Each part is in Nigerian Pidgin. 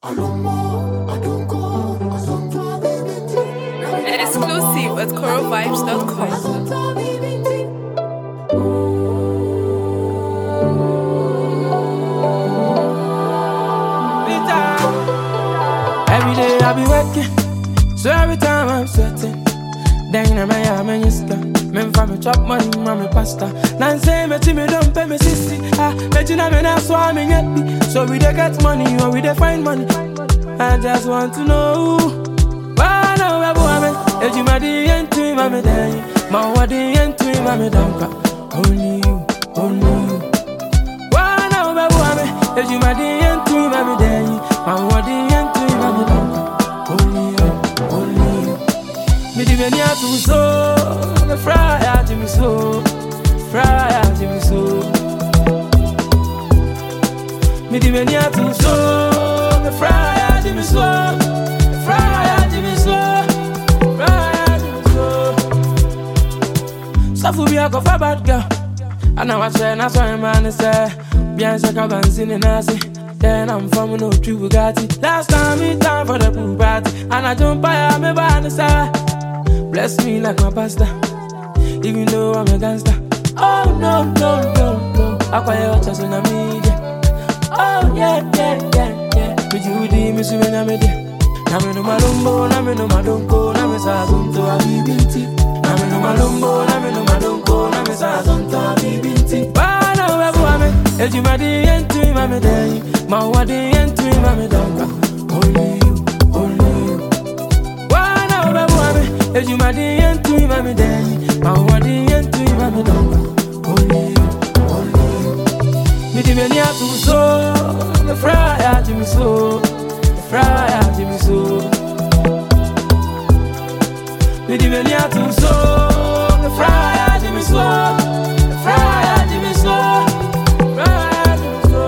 Exclusive at coralvibes.com. Every day I be working, so every time I'm sweating. Then I'm a man, man, you stop. Men for me chop money, mommy pasta. Nan say me to me don't pay me sissy. Ah, me to me na so I'm in me. So we dey get money or we dey find money. I just want to know. Why now we boy me? If you my the end to me, mommy day. My what the end to me, mommy don't Only you, only you. Why now we boy me? If you my the end to me, mommy day. My what the end to me, mommy don't Only you, only you. Me di meni atu so, me fry ati mi so, fry ati mi so. Me di meni atu so, me fry ati mi so, fry ati mi so, fry ati mi so. Safu bi ako fa bad girl, ana wa che na so man say, bien se ka ban sin na si. Then I'm from no true Bugatti. Last time me time for the pool party, and I jump by me by the side. Bless me like my pastor, even though I'm a gangster. Oh no, no, no, no. I call you just on a media. Oh yeah, yeah, yeah, yeah. Me Judy, me swim na me dia. Na me no malumbo, na me no madonko, na me sa zonto a bibinti. Na me no malumbo, na me no madonko, na me sa zonto a bibinti. Bana webu ame, ejuma di yentu mame dey. Ma wa di yentu mame donka. Only you, only you. Wana ubebu ame, ejuma di yentu mame dey. Ma wa di yentu mame donka. Only you, only you. Me di meni atu so, me fry ati mi so, me fry ati mi so. Me di meni atu so, me fry ati mi so, me fry ati mi so, fry ati mi so.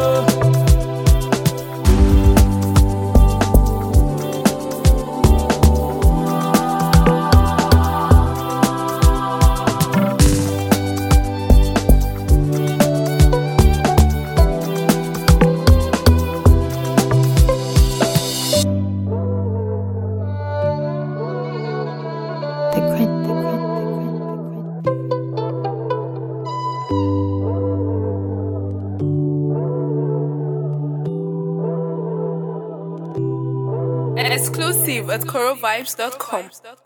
The Quint, the Quint, the Quint, the Quint. Exclusive at coralvibes.com.